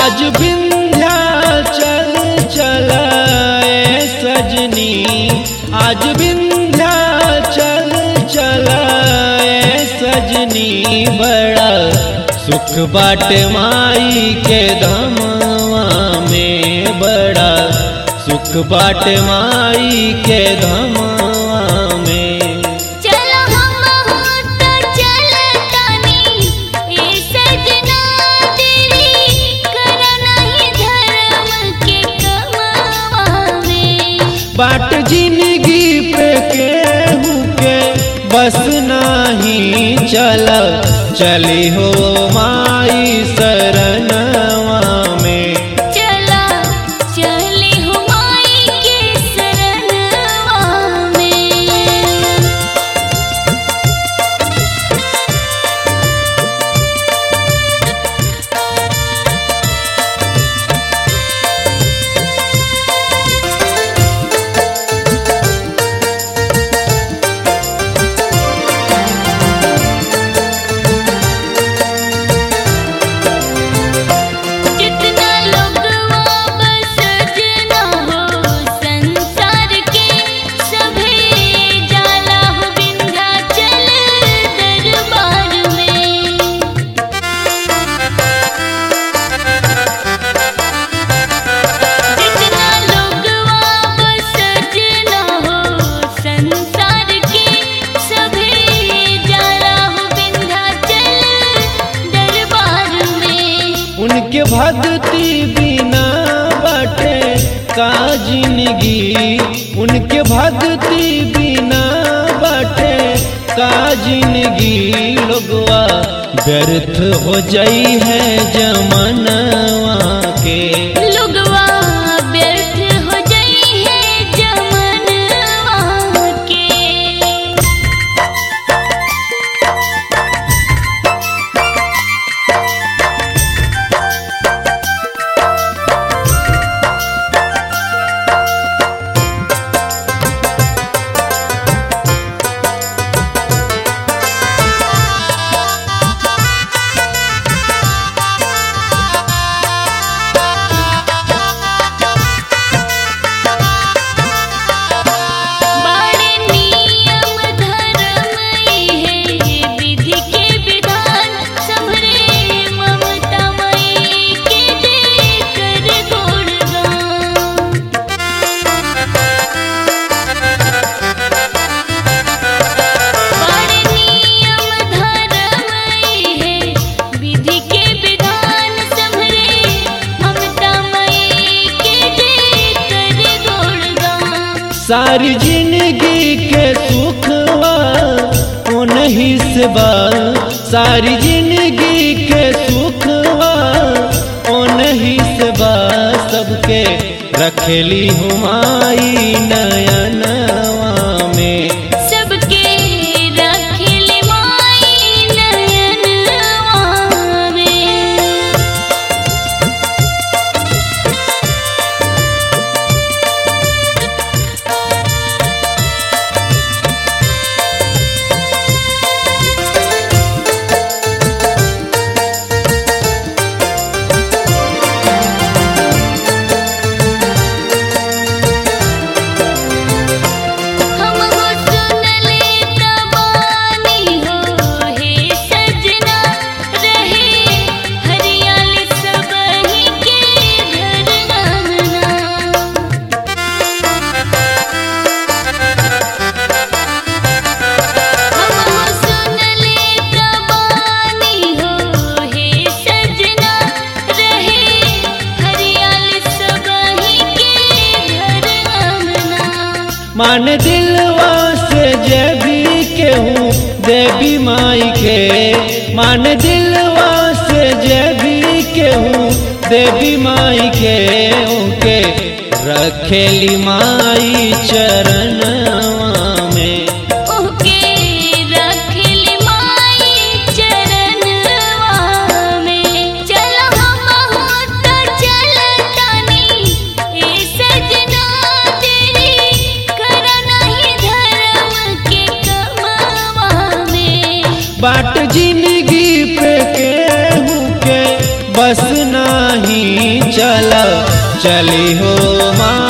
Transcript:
आज विंध्याचल चलाए सजनी आज विंध्याचल चलाए सजनी बड़ा सुख बाट माई के धमवा में बड़ा सुख बाट माई के धमवा में चलो हम होत चलतानी ए सजना तेरी कर नहीं धर्म के कमावे बाट जिंदगी पे केहू के बस नाही चल चली हो माई शरणवा में चला चले हुमाई के शरणवा में जितना लोगवा बस जना हो संसार के सभे जाला हो विंध्याचल दरबार में जितना लोगवा बस जना हो संसार के सभे जाला हो विंध्याचल दरबार में उनके भक्ति बिना बाटे का जिंदगी उनके भक्ति बिना बाटे का जिंदगी लोगवा व्यर्थ हो जाई है जमनवा के लोगवा व्यर्थ हो जाई है जमनवा के बाड़े नियम धर्म है विधि के विधान संभरे ममता मई के दे कर गुणगान बाड़े नियम धर्म है विधि के विधान संभरे ममता मई के दे कर गुणगान सारी जिंदगी के सुखवा ओ नहीं से बा सारी जिंदगी के सुखवा ओ नहीं से बा सबके रखेली हुमाई नयनवा में सबके रखिल माई नयनवा में हम हो सुनले तबानी हो हे सजना रहे हरियाली सबही के घर अंगना हम हो सुनले तबानी हो हे सजना रहे हरियाली सबही के घर अंगना मान दिलवा से जय भी केहूँ देवी माई के मान दिलवा से जय भी केहूँ देवी माई के उनके रखेली माई चरणवा में ओके रखिल माई चरणवा में चलो हम होत चलतानी ए सजना तेरी कर नहीं धर्म के कमावा में बाट जिंदगी पे केहू के बस नाही चली हो माँ